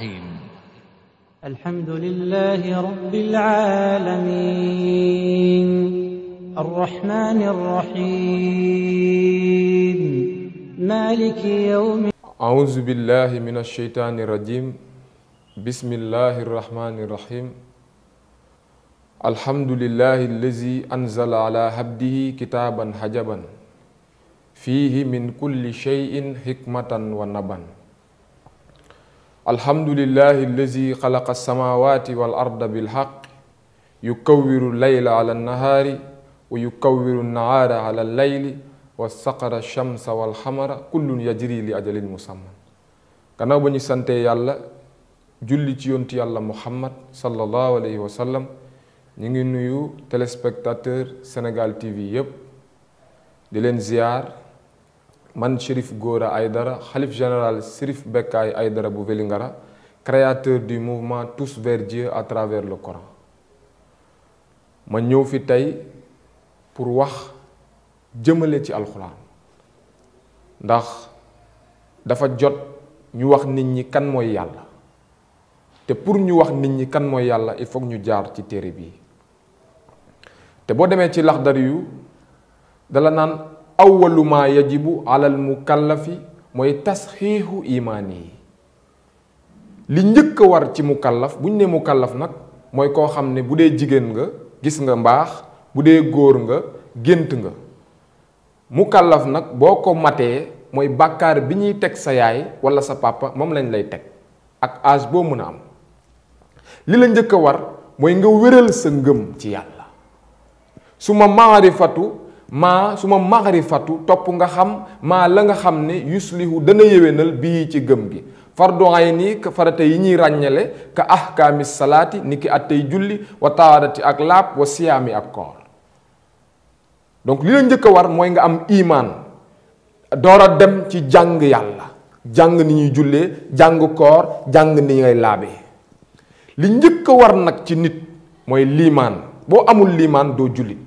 الرحيم الحمد لله رب العالمين الرحمن الرحيم مالك يوم أعوذ بالله من الشيطان الرجيم بسم الله الرحمن الرحيم الحمد لله الذي أنزل على عبده كتابا حجبا فيه من كل شيء حكمة ونبا الحمد لله الذي خلق السماوات والأرض بالحق يكور الليل على النهار ويكور النهار على الليل وسقر الشمس والحمر كل يجري لأجل مسمى gannaaw ba ñu santee yàlla julli ci yontu yàlla muhammad sallallahu alayhi wa sallam ñu ngi nuyu téléspectateur Sénégal TV yépp di leen ziar man Chérif Gora Aïdara xalif général Chérif Bekkaay Aïdara bu Vélingara créateur du mouvement Tous vers Dieu à travers le Coran ma ñëw fi tey pour wax jëmale ci alxuraan ndax dafa jot ñu wax nit ñi kan mooy yàlla te pour ñu wax nit ñi kan mooy yàlla il faut ñu jaar ci téere bii te boo demee ci laxdari yu dala naan awwalu ma yajibu alal mukallafi mooy tasxiixu imaani yi li njëkk a war ci mukallaf bu ñu nee mukallaf nag mooy koo xam ne bu dee jigéen nga gis nga mbaax bu dee góor nga gént nga mukallaf nag boo ko matee mooy bàkkaar bi ñuy teg sa yaay walla sa papa moom lañ lay teg ak âge boo mën a am li la njëkk a war mooy nga wéral sa ngëm ci yàlla su ma maarifatu maa su ma maarifatu topp nga xam maa la nga xam ne yuslihu dana yéwénal bii ci gëm gi fardu ayni ka farata yi ñuy ràññale ka ahkaami salaati ni ki attey julli wa taarati ak laab wa siyaami ak koor donc li la njëkk a war mooy nga am imaan door a dem ci jàng yàlla jàng ni ñuy jullee jàng koor jàng ni ngay laabee li njëkk a war nag ci nit mooy liimaan boo amul liimaan doo jullit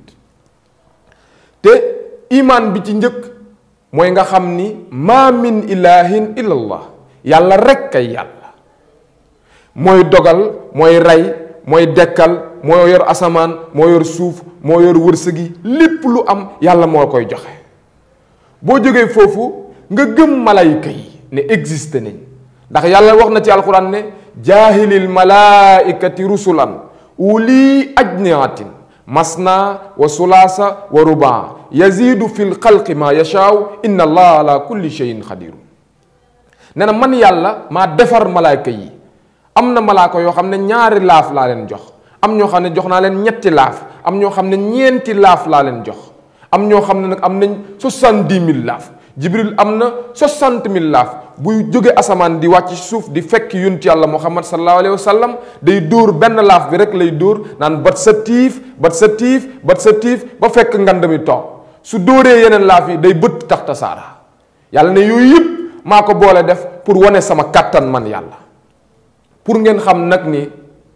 te imaan bi ci njëkk mooy nga xam ni maa min ilahin illallah yàlla rekk ay yàlla mooy dogal mooy rey mooy dekkal moo yor asamaan moo yor suuf moo yor wërsëgi lépp lu am yàlla moo koy joxe boo jógee foofu nga gëm malayka yi ne existe nañ ndax yàlla wax na ci alxuraan ne jaahilil malaikati rusulan uli ajniatin masna wa sulaasa wa rubaa yazidu fi lxalqi ma yashaaw inna allah ala kulli cheyin xadiru nee na man yàlla maa defar malaayka yi am na malaaka yoo xam ne ñaari laaf laa leen jox am ñoo xam ne jox naa leen ñetti laaf am ñoo xam ne ñeenti laaf laa leen jox am ñoo xam ne nag am nañ soixante-dix mille laaf jibril am na soixante mille laaf buy jóge asamaan di wàcc suuf di fekk yonent yàlla muhammad sallallahu alayhi wa sallam day dóor benn laaf bi rek lay dóor naan bat sa tiif bat sa tiif bat sa tiif ba fekk ngand mi toog su dóoree yeneen laaf yi day bëtt tax tasaara yàlla ne yooyu yëpp maa ko boole def pour wane sama kàttan man yàlla pour ngeen xam nag ni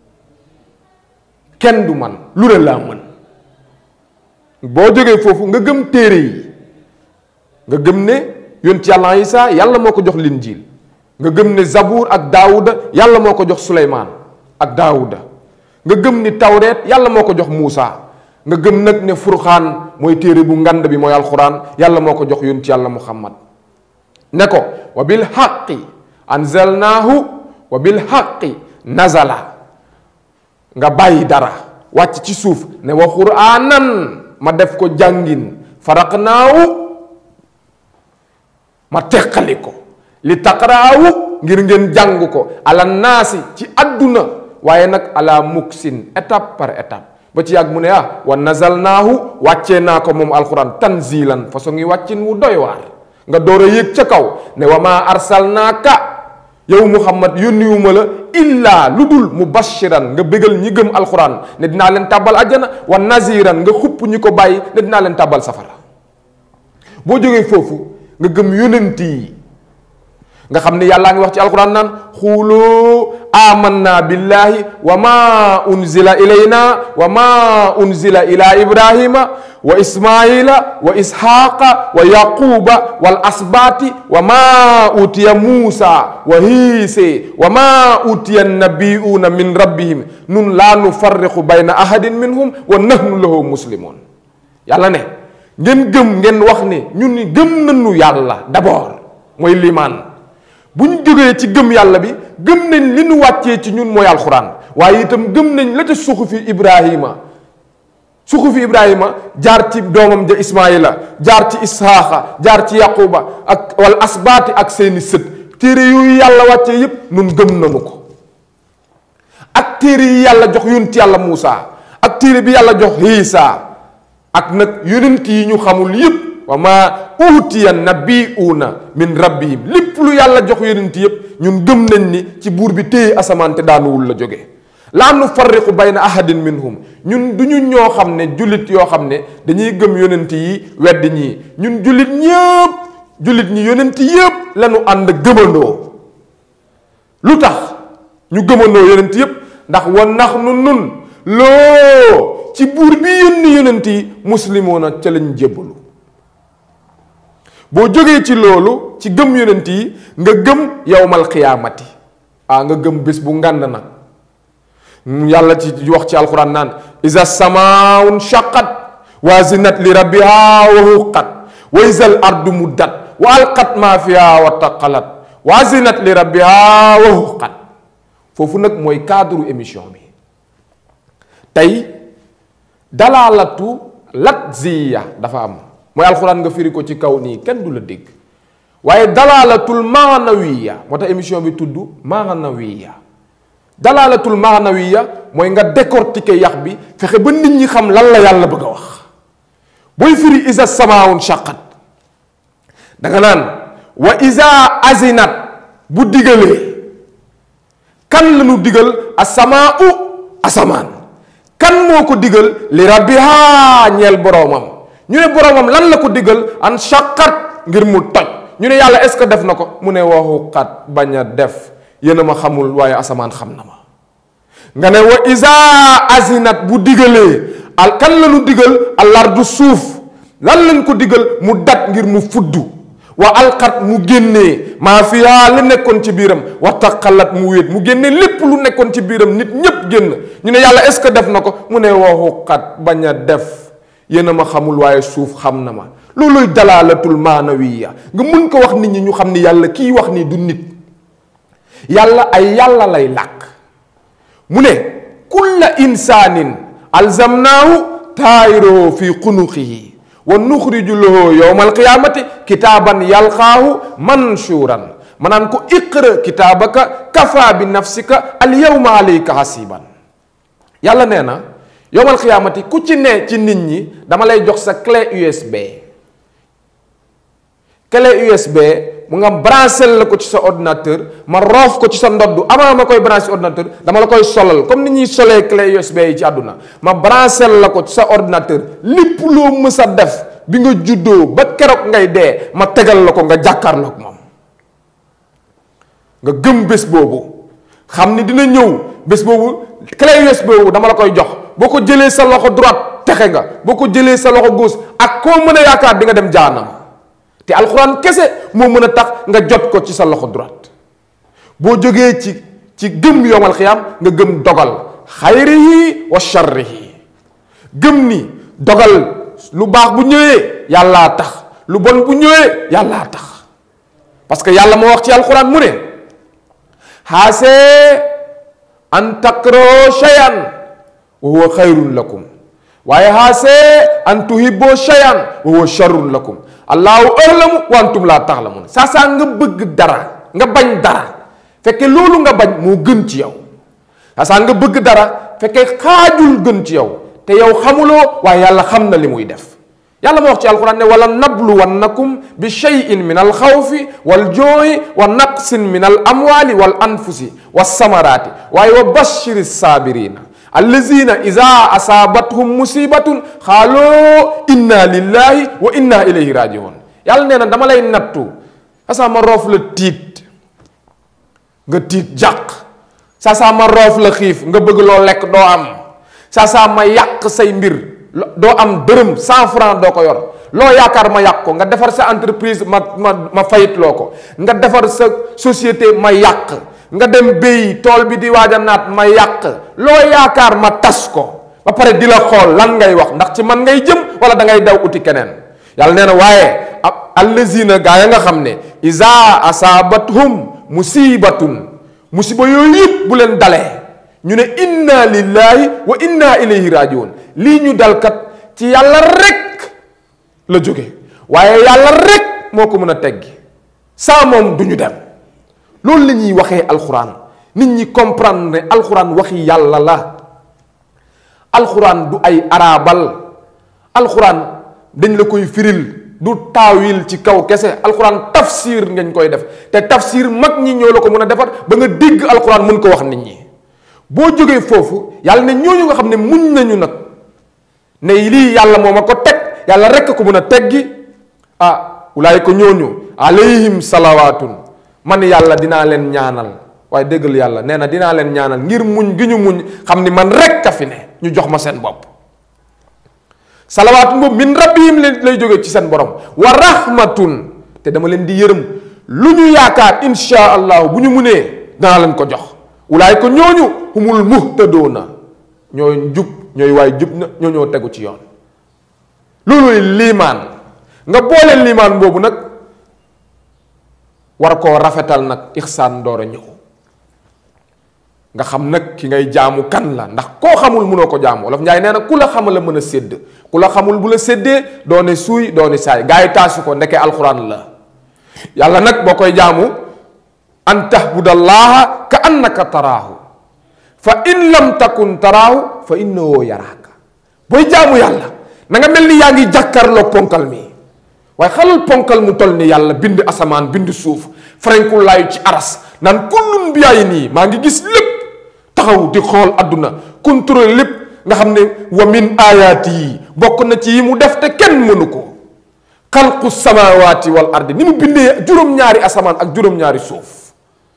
kenn du man lu ne laa mën boo jógee foofu nga gëm téere yi nga gëm ne yonent yàlla Isaa yàlla moo ko jox linjiil nga gëm ne zabuur ak daawuda yàlla moo ko jox suleymaan ak daawuda nga gëm ni tawreet yàlla moo ko jox muusa nga gëm nag ne furxaan mooy téere bu ngand bi mooy alxuraan yàlla moo ko jox yonent yàlla muhammad ne ko wa bil xaqi anzalnaahu wa bil xaqi nazala nga bàyyi dara wàcc ci suuf ne wa quraanan ma def ko jàngin faraqnaawu ma teqali ko li taqraawu ngir ngeen jàng ko ala naasi ci àdduna waaye nag ala muksin étape par étape ba ci yàgg mu ne ah wa nazalnaahu wàccee naa ko moom alquran tanzilan façon ngi wàccin wu doy waar nga door a yéeg ca kaw ne wa maa arsalnaaka yow muhammad yónniwuma la illaa lu dul mubashiran nga bégal ñi gëm alquran ne dinaa leen tàbbal àjjana wa naziran nga xupp ñi ko bàyyi ne dinaa leen tàbbal safara boo jógee foofu nga gëm yonent yi nga xam ne yàllaa ngi wax ci alquran naan xuulu amanna billahi wa ma unzila ilayna wa ma unzila ila ibrahima wa ismaila wa ishaqa wa yaquba wal asbati wa ma utiya musa wa hiise wa ma utiya nabiyuna min rabbihim nun la nufarriqu bayna ahadin minhum wa nahnu lahu muslimun yàlla ne ngeen gëm ngeen wax ne ñun ni gëm nañu yàlla d'abord mooy limaan bu ñu jógee ci gëm yàlla bi gëm nañ li nu wàccee ci ñun mooy alxuraan waaye itam gëm nañ la ca suxufi ibrahima suxufi ibrahima jaar ci doomam ja ismaila jaar ci ishaaqa jaar ci yaquba ak wal asbaati ak seeni sët téere yooyu yàlla wàccee yépp nun gëm nañu ko ak téere yi yàlla jox yonent yàlla muusa ak téere bi yàlla jox hiisa ak nag yonent yi ñu xamul yépp wa ma utiya nabiuna min rabbihim lépp lu yàlla jox yonent yépp ñun gëm nañ ni ci buur bi téye asamaan te daanuwul la jóge laa nu farriqu bayna ahadin minhum ñun du ñu ñoo xam ne jullit yoo xam ne dañuy gëm yonent yi wedd ñii ñun jullit ñëpp jullit ñi yonent yépp lañu ànd gëmandoo lu tax ñu gëmandoo yonent yépp ndax wa nax nu nun loo ci buur bi yónni yonent yi muslimoona ca lañ jébbalu boo jógee ci loolu ci gëm yonent yi nga gëm yowmal xiyaamati ah nga gëm bés bu ngànd nag yàlla ci wax ci alquran naan isa samaun shaqat wa zinat li rabbiha wa huqat wa isa al ardu muddat wa alqat ma fiha wa taqalat wa zinat li rabbiha wa huqat foofu nag mooy cadre émission bi tey dalaalatu latziya dafa am mooy alxuraan nga firi ko ci kaw nii kenn du la dégg waaye dalaalatul maanawiya moo tax émission bi tudd maanawiya dalaalatul maanawiya mooy nga décortiquer yax bi fexe ba nit ñi xam lan la yàlla bëgg a wax booy firi isa samaawun shaqat danga naan wa isa azinat bu digalee kan la ñu digal asamaau asamaan kan moo ko digal li rabbiha ñeel boroomam ñu ne boroomam lan la ko digal an shaqat ngir mu toj ñu ne yàlla est-ce que def na ko mu ne waxu xat bañ a def yéen a ma xamul waaye asamaan xam na ma nga ne wa isa azinat bu digalee al kan la ñu digal alardu suuf lan lañ ko digal mu dat ngir mu fuddu wa alxat mu génnee maa fiyaa li nekkoon ci biiram wa taqalat mu wéet mu génnee lépp lu nekkoon ci biiram nit ñépp génn ñu ne yàlla est-ce que def na ko mu ne waxu xat bañ a def yéen a ma xamul waaye suuf xam na ma looluy dalaalatul maanawiya nga mun ko wax nit ñi ñu xam ni yàlla kii wax nii du nit yàlla ay yàlla lay làkk mu ne kulla insaanin alzamnaahu taayiroo fi xunuqihi wa nuxriju lahu yowma alqiyaamati kitaaban yalqaahu manshuuran ma naan ko iqra kitaabaka kafa bi nafsika al yawma alayka hasiban yàlla nee na yowma alqiyaamati ku ci ne ci nit ñi dama lay jox sa clé USB clé USB mu nga branché la ko ci sa ordinateur ma roof ko ci sa ndodd avant ma koy branché ordinateur dama la koy solal comme ni ñuy solee clé USB yi ci àdduna ma branché la ko ci sa ordinateur lépp loo mës a def bi nga juddoo ba keroog ngay dee ma tegal la ko nga jàkkaarloog moom nga gëm bés boobu xam ni dina ñëw bés boobu clé USB boobu dama la koy jox boo ko jëlee sa loxo droite texe nga boo ko jëlee sa loxo gauche ak koo mën a yaakaar di nga dem jaanam te alxuraan kese moo mën a tax nga jot ko ci sa loxo droite boo jógee ci ci gëm yowmal xiyaam nga gëm dogal xayrihi wa sharrihi gëm ni dogal lu baax bu ñëwee yàllaa tax lu bon bu ñëwee yàllaa tax parce que yàlla moo wax ci alxuraan mu ne xaasee an takroo shay'an wa huwa xayrun lakum waaye xaasee an tuhibboo shay'an wa huwa sharrun lakum allahu a'lamu wa antum laa ta'lamun saa saa nga bëgg dara nga bañ dara fekke loolu nga bañ moo gën ci yow saa saa nga bëgg dara fekke xaajul gën ci yow te yow xamuloo waaye yàlla xam na li muy def yàlla ma wax ci alquran ne wala nabluwannakum bi shay'in min al xawfi wal jooyi wa naqsin min al amwali wal anfusi wa samaraati waaye wa bashiri saabirina allazina ida asaabathum musibatun xaaloo inna lillahi wa inna ilayhi rajiun yàlla nee na dama lay nattu asa ma roof la tiit nga tiit jàq saa saa ma roof la xiif nga bëgg loo lekk doo am saa saa ma yàq say mbir doo am dërëm cent franc doo ko yor loo yaakaar ma yàq ko nga defar sa entreprise ma ma ma fayit loo ko nga defar sa société ma yàq nga dem béy tool bi di waaj a naat ma yàq loo yaakaar ma tas ko ba pare di la xool lan ngay wax ndax ci man ngay jëm wala da ngay daw uti keneen yàlla nee na waaye ab allazina gaa ya nga xam ne isa asaabathum musibatun musiba yooyu yëpp bu leen dalee ñu ne inna lillahi wa inna ilayhi rajiun lii ñu dalkat ci yàlla rek la jóge waaye yàlla rek moo ko mën a teggi saa moom du ñu dem loolu la ñuy waxee alxuraan nit ñi comprendre ne alxuraan waxi yàlla la alxuraan du ay araabal alxuraan dañ la koy firil du taawil ci kaw kese alxuraan tafsir ngañ koy def te tafsir mag ñi ñoo la ko mën a defar ba nga dégg alxuraan mën ko wax nit ñi boo jógee foofu yàlla ne ñooñu nga xam ne muñ nañu nag ne lii yàlla moo ma ko teg yàlla rekk ko mën a teggi ah wulaay ko ñooñu alayhim salawaatun man yàlla dinaa leen ñaanal waaye déggal yàlla nee na dinaa leen ñaanal ngir muñ gi ñu muñ xam ni man rekk a fi ne ñu jox ma seen bopp salawaatun boobu min rabbihim lay jóge ci seen borom wa rahmatun te dama leen di yërëm lu ñu yaakaar insha allahu bu ñu munee danaa leen ko jox wulaay ko ñooñu humul muhtadoona ñooy njub ñooy waay jub na ñoo ñoo tegu ci yoon looluy liimaan nga boole liimaan boobu nag war koo rafetal nag ixsaan door a ñëw nga xam nag ki ngay jaamu kan la ndax koo xamul mënoo ko jaamu wolof njaay nee na ku la xamal la mën a sédd ku la xamul bu la séddee doone suuy doone saay gaa yi taasu ko ndeke alxuraan la yàlla nag boo koy jaamu an tahbudallaha ka annaka taraahu fa in lam takun taraahu fa innahu yaraaka booy jaamu yàlla na nga mel ni yaa ngi jàkkarloo ponkal mi waaye xalal ponkal mu toll ni yàlla bind asamaan bind suuf frenku laayu ci aras naan kullun bi yaay nii maa ngi gis lépp taxaw di xool àdduna contrôle lépp nga xam ne wa min ayaati yi bokk na ci yi mu def te kenn mënu ko xalqu samawaati wal ardi ni mu bindee juróom-ñaari asamaan ak juróom-ñaari suuf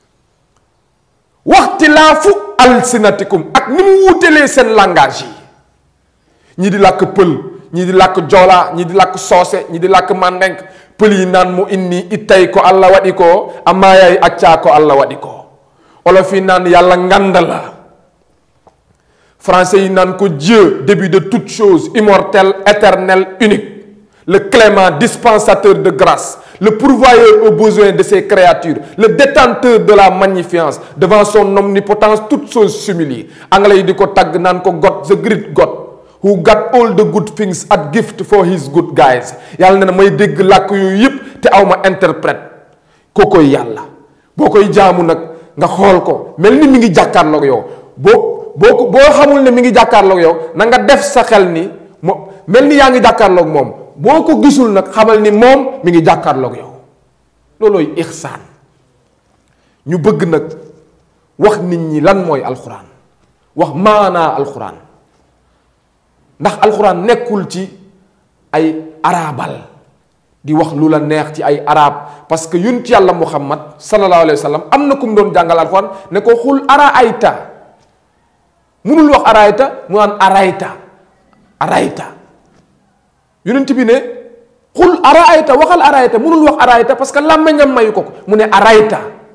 waxtilaafu alsinatikum ak ni mu wuutelee seen langage yi ñi di làkk pël ñi di làkk joolaa ñi di làkk soose ñi di làkk màndenk pël yi naan mu inni ittay ko allah waɗi ko amaayay accaa ko allah waɗi ko olof yi naan yàlla ngand la français yi naan ko Dieu début de toute chose immortel éternel unique le clément dispensateur de grâce le pourvoyeur aux besoins de ses créatures le détenteur de la magnificence devant son omnipotence toutes choses s'humilient anglais yi di ko tagg naan ko God the great God who got all the good things at gift for his good guys yàlla ne na may dégg làkk yooyu yëpp te aw ma interprète koo koy yàlla boo koy jaamu nag nga xool ko mel ni mi ngi jàkkaarloog yow boo boo ko boo xamul ne mi ngi jàkkaarloog yow na nga def sa xel ni mo mel ni yaa ngi jàkkaarloog moom boo ko gisul nag xamal ni moom mi ngi jàkkaarloog yow loolooy ixsaan ñu bëgg nag wax nit ñi lan mooy alxuraan wax maanaa alxuraan ndax alxuraan nekkul ci ay arabal di wax lu la neex ci ay arab parce que yun ci yàlla muhammad sallallahu alayhi wa sallam am na ku mu doon jàngal alxuraan ne ko xul ara ayta munul wax arayta mu naan arayta arayta yonent bi ne xul arayta waxal arayta munul wax arayta parce que làmmeñam mayu ko ko mu ne arayta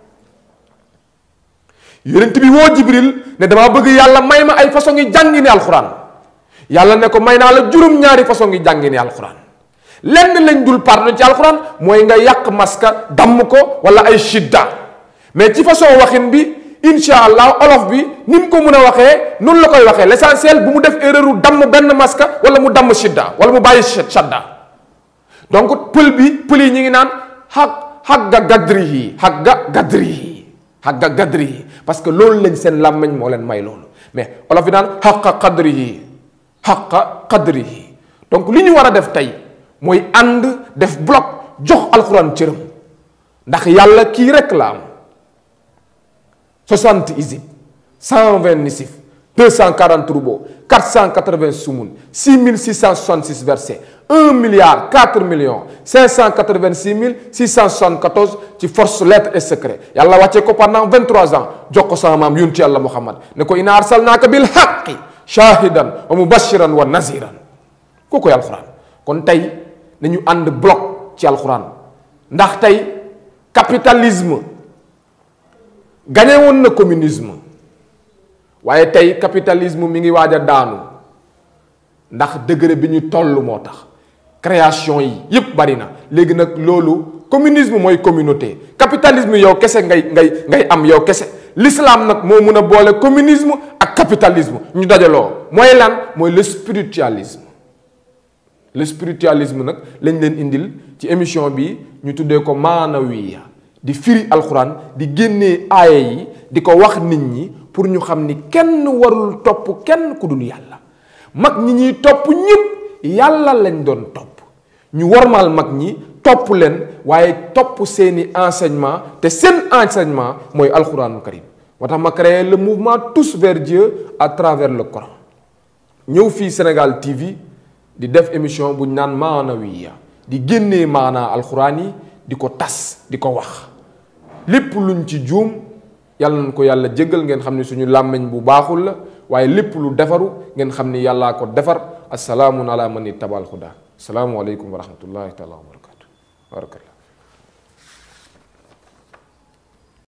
yonent bi woo jibril ne damaa bëgg yàlla may ma ay façon yi jàngi ne alxuraan yàlla ne ko may naa la juróom-ñaari façon yi jàngi ne alxuraan lenn lañ dul pardon ci alxuraan mooy nga yàq maska damm ko wala ay shidda mais ci façon waxin bi insha allah olof bi ni mu ko mën a waxee noonu la koy waxee l'essentiel bu mu def erreur u damm benn maska wala mu damm shidda wala mu bàyyi shadda donc pël bi pël yi ñu ngi naan xag xagga gadrihi xagga gadrihi xagga gadrihi parce que loolu lañ seen làmmeñ moo leen may loolu mais olof bi naan xaqa qadrihi xaqa qadrihi donc li ñu war a def tey mooy ànd def bloc jox alxuraan cëram ndax yàlla kii rek la am 60 isib 120 nisif 240 troupeaux 480 sumun 6666 versets 1 milliard 4 millions 586 674 ci force lettres et secret yàlla wàccee ko pendant 23 ans jox ko sama maam yunti yàlla muhammad ne ko inna arsalnaaka bil haqqi shahidan wa mubashiran wa naziran kooku alxuraan kon tey nañu ànd bloc ci alxuraan ndax tey capitalisme gañe woon na communisme waaye tey capitalisme mi ngi waaj a daanu ndax degré bi ñu toll moo tax création yi yépp bari na léegi nag loolu communisme mooy communauté capitalisme yow kese ngay ngay ngay am yow kese l'islam nag moo mun a boole communisme ak capitalisme ñu dajaloo mooy lan mooy le spiritualisme le spiritualisme nag lañ leen indil ci émission bi ñu tuddee ko maanawiya di firi alxuraan di génnee aaya yi di ko wax nit ñi pour ñu xam ni kenn warul topp kenn ku dul yàlla mag ñi ñuy topp ñëpp yàlla lañ doon topp ñu wormaal mag ñi topp leen waaye topp seeni enseignement te seen enseignement mooy alxuraanu karim moo tax ma créé le mouvement tous vers Dieu à travers le Coran ñëw fii Sénégal TV di def émission bu ñu naan maanawiya di génnee maanaa alxuraan yi di ko tas di ko wax lépp luñ ci juum yàlla nañ ko yàlla jéggal ngeen xam ni suñu làmmiñ bu baaxul la waaye lépp lu defaru ngeen xam ni yàllaa ko defar asalaamun ala man ittabal huda asalaamualeykum wa rahmatullahi taala wa barakatu barakallah